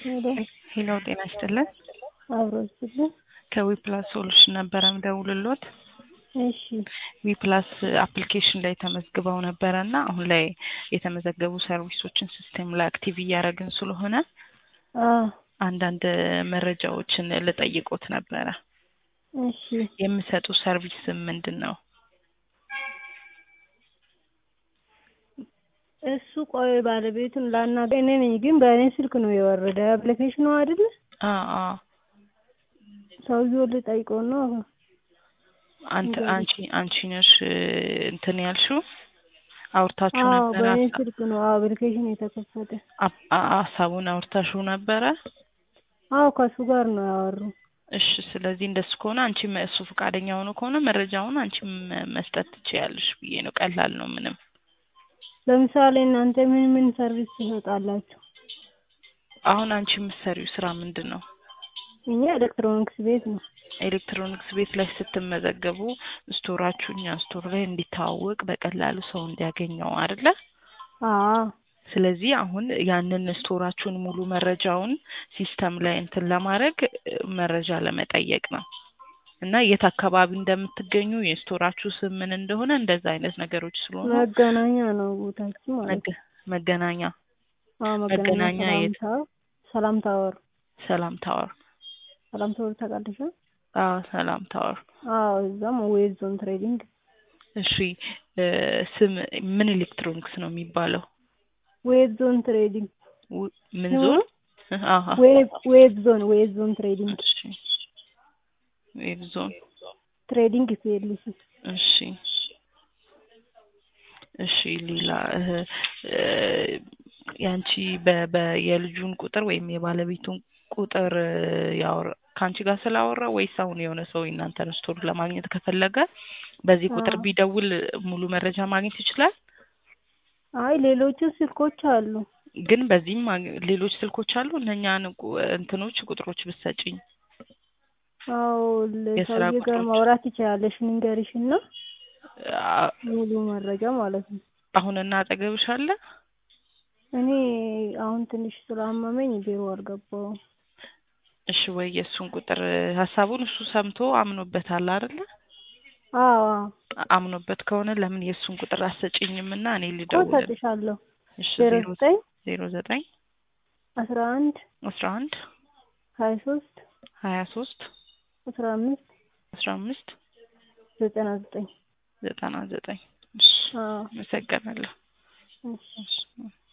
ሄሎ ሄሎ ጤና ይስጥልን። አብሮ ይስጥልን። ከዊፕላስ ሶሉሽን ነበረ ምደውልሎት። እሺ ዊፕላስ አፕሊኬሽን ላይ ተመዝግበው ነበረ እና አሁን ላይ የተመዘገቡ ሰርቪሶችን ሲስተም ላይ አክቲቭ እያደረግን ስለሆነ አ አንዳንድ መረጃዎችን ልጠይቆት ነበረ። እሺ የሚሰጡ ሰርቪስ ምንድን ነው? እሱ ቆይ ባለቤቱን ላናግረው። እኔ ነኝ ግን በእኔ ስልክ ነው የወረደ አፕሊኬሽኑ አይደለ? አ አ ሰውዬው ልጠይቀው ነው። አንተ አንቺ አንቺ ነሽ እንትን ያልሽው አውርታችሁ አዎ ነበረ? በእኔ ስልክ ነው አፕሊኬሽን የተከፈተ። አ- አ- ሀሳቡን አውርታችሁ ነበረ? አዎ ከሱ ጋር ነው ያወሩ። እሺ ስለዚህ እንደሱ ከሆነ አንቺም እሱ ፈቃደኛ ሆኖ ከሆነ መረጃውን አንቺም መስጠት ትችያለሽ ብዬ ነው። ቀላል ነው ምንም። ለምሳሌ እናንተ ምን ምን ሰርቪስ ትሰጣላችሁ? አሁን አንቺ የምትሰሪው ስራ ምንድን ነው? እኛ ኤሌክትሮኒክስ ቤት ነው። ኤሌክትሮኒክስ ቤት ላይ ስትመዘገቡ ስቶራችሁ እኛ ስቶር ላይ እንዲታወቅ በቀላሉ ሰው እንዲያገኘው አይደለ? አዎ ስለዚህ አሁን ያንን ስቶራችሁን ሙሉ መረጃውን ሲስተም ላይ እንትን ለማድረግ እ፣ መረጃ ለመጠየቅ ነው እና የት አካባቢ እንደምትገኙ የስቶራችሁ ስም ምን እንደሆነ እንደዛ አይነት ነገሮች ስለሆኑ መገናኛ ነው ቦታችን ማለት ነው። መገ- መገናኛ አዎ መገናኛ መገናኛ የት? ሰላም ታወር ሰላም ታወር ሰላም ታወር ሰላም ታወር ታውቃለሽ? አዎ ሰላም ታወር አዎ እዛም ዌዝ ዞን ትሬዲንግ እሺ እ፣ ስም ምን ኤሌክትሮኒክስ ነው የሚባለው ዌዝ ዞን ትሬዲንግ ው- ምን ስሙ? ዞን አሀ ዌብ ዌብ ዞን ዌብ ዞን ትሬዲንግ እሺ ዌብ ዞን ትሬዲንግ ፒኤልሲ እሺ እሺ ሌላ እህ፣ እ፣ ያንቺ በ- በ- የልጁን ቁጥር ወይም የባለቤቱን ቁጥር እ፣ ያወራ ከአንቺ ጋር ስላወራ ወይስ አሁን የሆነ ሰው የእናንተን ስቶር ለማግኘት ከፈለገ በዚህ ቁጥር አዎ። ቢደውል ሙሉ መረጃ ማግኘት ይችላል? አይ ሌሎቹ ስልኮች አሉ። ግን በዚህም ማግ- ሌሎች ስልኮች አሉ። እነኛን ቁ- እንትኖች ቁጥሮች ብትሰጪኝ አዎ የስራ ለሰውዬ ጋር ቁጥሮች? ማውራት ይችላለሽ። ንገሪሽ እና አ- ሙሉ መረጃ ማለት ነው። አሁን እና አጠገብሽ አለ? እኔ አሁን ትንሽ ስላመመኝ ቢሮ አልገባሁም። እሺ ወይ የእሱን ቁጥር ሀሳቡን እሱ ሰምቶ አምኖበታል አይደለ? አዎ አዎ አምኖበት ከሆነ ለምን የእሱን ቁጥር አሰጭኝም እና እኔ እኮ ልደውል። እሰጥሻለሁ። እሺ ዜሮ ዜሮ ዘጠኝ ዜሮ ዘጠኝ አስራ አንድ አስራ አንድ ሀያ ሶስት ሀያ ሶስት አስራ አምስት አስራ አምስት ዘጠና ዘጠኝ ዘጠና ዘጠኝ እሺ አዎ አመሰግናለሁ። እሺ እሺ